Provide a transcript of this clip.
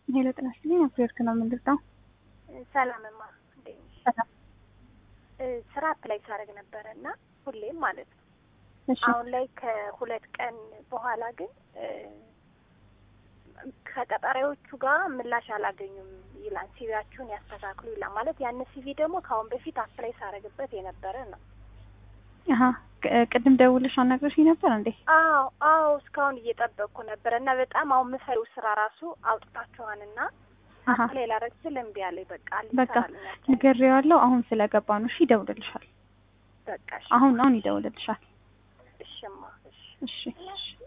ሄሎ ጤና ይስጥልኝ። አፕሪወርክ ነው የምንልጠው። ሰላምማ እንዴት ነሽ? ሰላም። ስራ አፕላይ ሳደርግ ነበረ እና ሁሌም ማለት ነው። እሺ አሁን ላይ ከሁለት ቀን በኋላ ግን ከቀጣሪዎቹ ጋር ምላሽ አላገኙም ይላል። ሲቪያችሁን ያስተካክሉ ይላል። ማለት ያን ሲቪ ደግሞ ከአሁን በፊት አፕላይ ሳደርግበት የነበረ ነው። አሀ ቅ- ቅድም ደውልሽ አናግረሽኝ ነበር እንዴ? አዎ አዎ፣ እስካሁን እየጠበቅኩ ነበረ እና በጣም አሁን ምሰሪው ስራ ራሱ አውጥታችኋንና አሀ አፕላይ ላደርግ ስል እምቢ አለኝ። በቃ በቃ አልሰራልኝ አልቻለም። ንገሬዋለሁ። አሁን ስለገባ ነው። እሺ ይደውልልሻል። በቃ እሺ፣ አሁን አሁን ይደውልልሻል። እሽማ እሺ እሺ እሺ